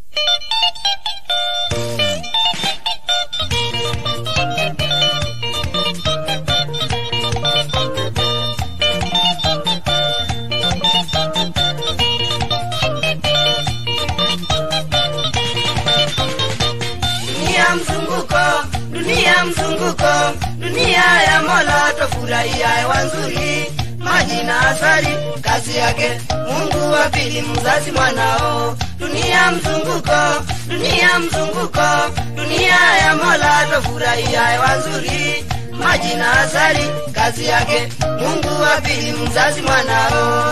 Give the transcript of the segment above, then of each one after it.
dunia mzunguko dunia mzunguko dunia ya mola tofurahia hewa nzuri maji na asali kazi yake mungu wa pili mzazi mwanao dunia mzunguko dunia mzunguko dunia ya mola tofurahia hewa nzuri maji na asali kazi yake mungu wa pili mzazi mwanao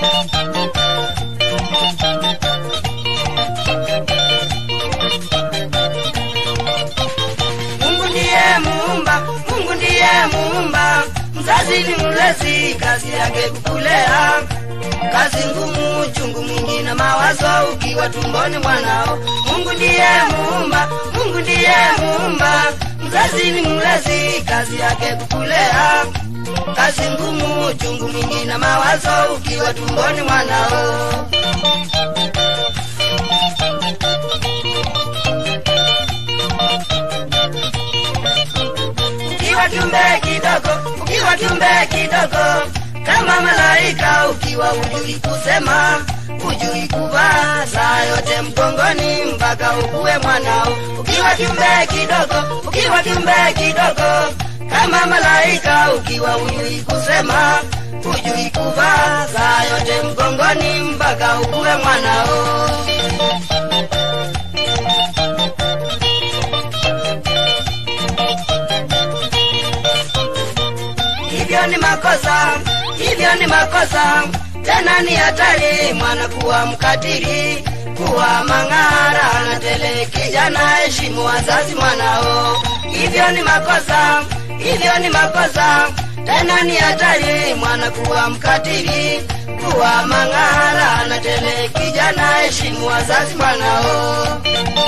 Mungu ndiye muumba, Mungu ndiye muumba, mzazi ni mlezi, kazi yake kukulea. Kazi ngumu, chungu mwingi na mawazo ukiwa tumboni mwanao. Mungu ndiye muumba, Mungu ndiye muumba, mzazi ni mlezi, kazi yake kukulea. Kazi ngumu, chungu mwingi na mawazo ukiwa tumboni mwanao. ukiwa kiumbe kidogo, ukiwa kiumbe kidogo kama malaika, ukiwa ujui kusema, ujui kuvaa, saa yote mgongoni mpaka ukuwe mwanao. Ukiwa kiumbe kidogo, ukiwa kiumbe kidogo kama malaika, ukiwa ujui kusema, ujui kuvaa, saa yote mgongoni mpaka ukuwe mwanao. hivyo ni makosa, hivyo ni makosa, tena ni hatari mwana kuwa mkatili, kuwa mang'ara na tele. Kijana heshimu wazazi mwanao, hivyo ni makosa, hivyo ni makosa, tena ni hatari mwana kuwa mkatili, kuwa mang'ara na tele. Kijana heshimu wazazi mwanao.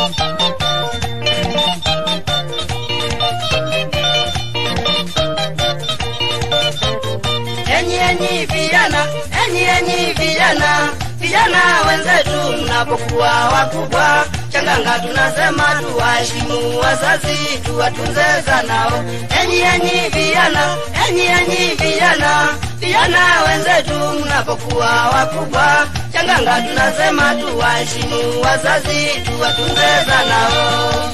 enyi enyi vijana, enyi enyi vijana, vijana wenzetu, mnapokuwa wakubwa, changanga tunasema tuwaheshimu wazazi, tuwatunze zanao. Enyi enyi vijana, enyi enyi vijana, vijana wenzetu, mnapokuwa wakubwa, changanga tunasema tuwaheshimu wazazi, tuwatunze zanao.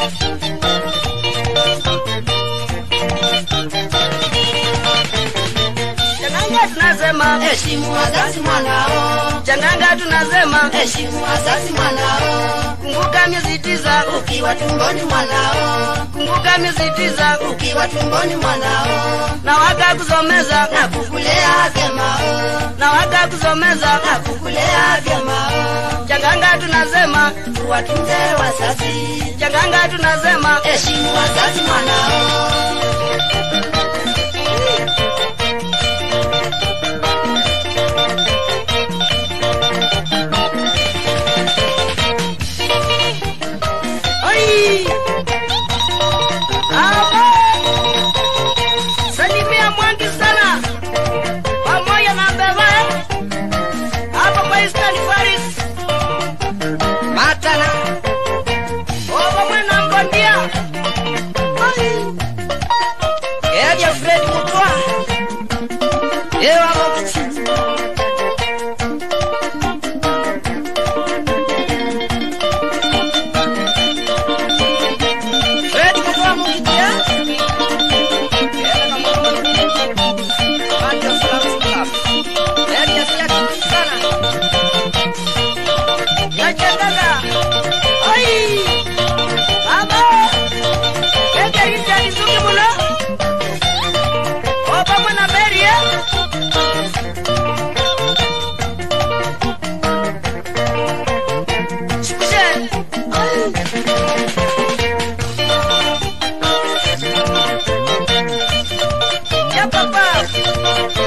Changanga tunasema heshimu wazazi mwanao, changanga tunasema heshimu wazazi mwanao, kumbuka miezi tisa ukiwa tumboni mwanao, kumbuka miezi tisa ukiwa tumboni mwanao, na wakakusomeza na kukulea vyemao, na wakakusomeza na kukulea vyemao, changanga tunasema tuwatunze wazazi, changanga tunasema heshimu wazazi mwanao. Oi! Hapo! Salimia Mwangi sana pamoja na Mbeva eh? hapo kwa Eastern Paris Matana Oba mwana Ngondia Oi! Eja Fred Mutwa Ewa Mokichi Fred Mutwa Mokichi eh? Ela kama Mwangi Salamu Club Ela ya sana Yachangaga Oi! Baba Eke hiti alizungi muno Oba mwana Mary eh? Shushe Oi! Ya papa